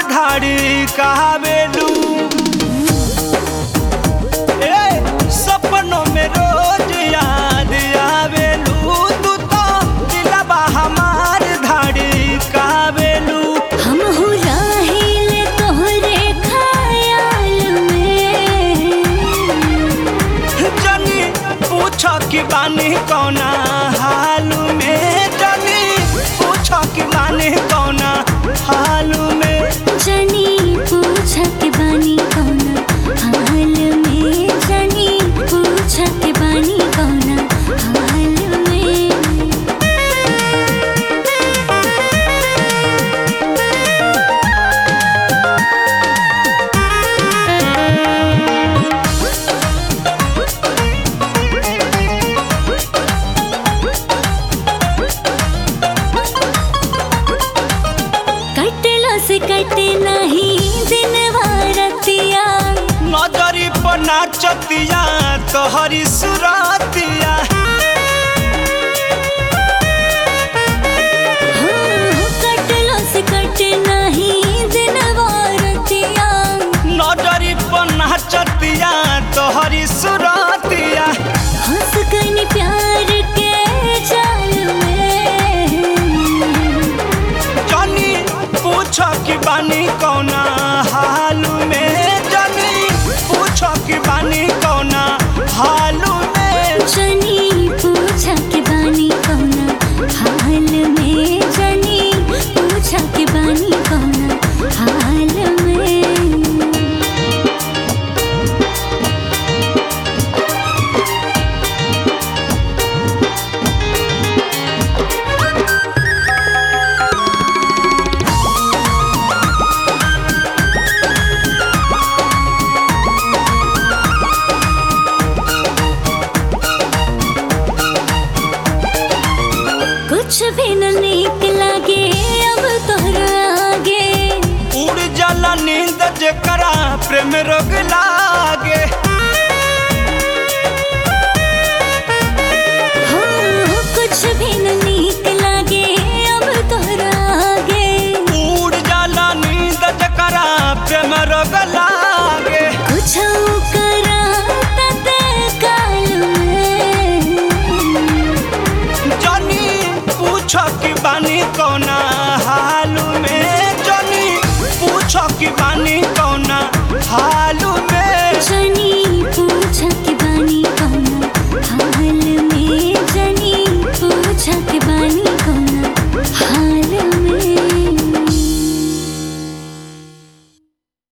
धाड़ी कहावेलू ए सपनों में रोज याद आवेलू तू तो दिलबा हमार धाड़ी कहावेलू हम हो राहिल तोहरे ख्याल में जनी पूछ कि बानी कौना हाल में जनी पूछ कि बानी कौना हाल में जनी पूछ के बानी कौना हाल में जनी पूछ के बानी कौना हाल में कटला से कटे नहीं दिन रतिया नजरी पर नाचतिया तोहरी सुरतिया हो कटला से कटे नहीं दिन रतिया नजरी पर नाचतिया तोहरी सुरतिया हंस कनी प्यार के जाल में जनी पूछ कि बानी कौना हाल में जनी पूछ कि बानी कौना हाल में जनी पूछा के बानी कौना हाल में जनी पूछा के बानी कौना हाल में कुछ भी न नीक लागे अब तोहरा आगे उड़ जाला नींद जेकरा प्रेम रोग लागे हो कुछ भी न नीक लागे अब तोहरा आगे उड़ जाला नींद जेकरा प्रेम रोग लागे कुछ करा तते काल में जनी पूछ कि बानी कौना हाल में जनी पूछ कि बानी कौना हाल